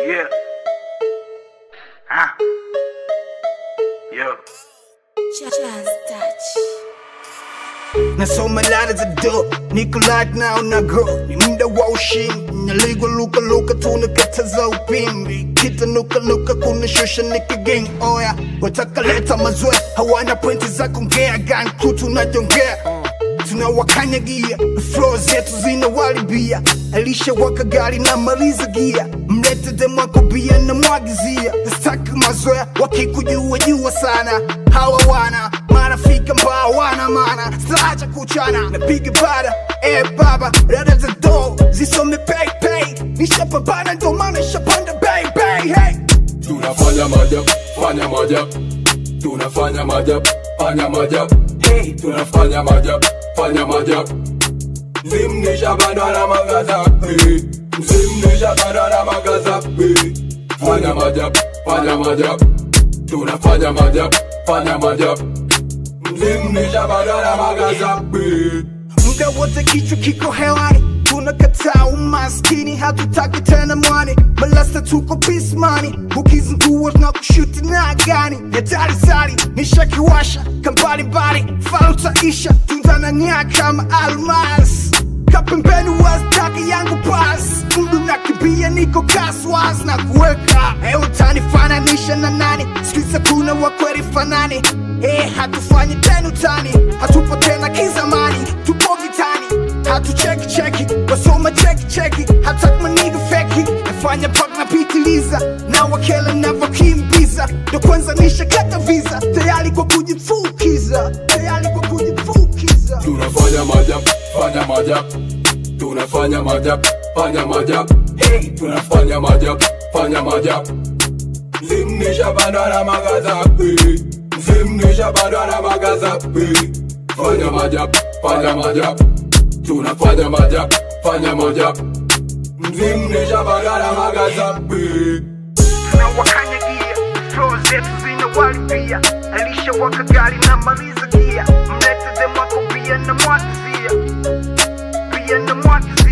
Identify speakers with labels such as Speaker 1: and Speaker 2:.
Speaker 1: Yeah. Huh? Yo.
Speaker 2: Jazz touch.
Speaker 3: nasoma ladha za do niko light now na go ni muda wa ushindi naligwa luka luka tunakataza upimbi kitanuka nuka kuna shusha nika gang oya wataka leta mazoea hawana pointi za kongea gan crew tunajongea tunawakanyagia flow zetu zinawaribia alisha waka gari na maliza gia mlete demwako bia na mwagizia staki mazoea wakikujua jua sana hawa wana marafiki ambao wana mana staacha kuchana napiga bada eh baba rada za do zisome pay pay nishapambana ndo maana nishapanda bay bay hey
Speaker 4: tunafanya majab fanya majab tunafanya majab fanya majab
Speaker 3: hey
Speaker 4: tunafanya majab fanya majab mzimnisha bado na magaza eh. mzimnisha bado na magaza eh. fanya majab fanya majab tunafanya majab fanya majab mzimnisha bado na magaza eh.
Speaker 3: muda wote kichwa kiko hewani tunakataa umaskini hatutaki tena mwani malasta tuko pismani ukizingua na kushuti na gani hatari sari nishakiwasha kambalimbali falutaisha tundanania kama almas kapembeni wastaki yangu pas mdu nakimbia niko kaswas na kuweka e utanifananisha na nani sikiza kuna wakweli fanani e hatufanyi tena utani hatupo tena kizamani tupo vitani hatucheki cheki wasoma cheki cheki hatakmaniga feki nafanya pak napitiliza na wakela navyokimbiza ndo kwanza nishakata visa tayari kwa kujifukiza tayari kwa kujifukiza
Speaker 4: tunafanya majab fanya majab tunafanya majab fanya majab
Speaker 3: hey.
Speaker 4: tunafanya majab fanya majab mzimnisha bado na magaza eh. mzimnisha bado na magaza eh. fanya majab fanya majab tunafanya majab fanya majab mzimnisha bado na magaza eh.
Speaker 3: tunawakanyagia flow zetu zinawaribia alisha waka gari na maliza gia mlete demwako bia na mwagizia bia na mwagizia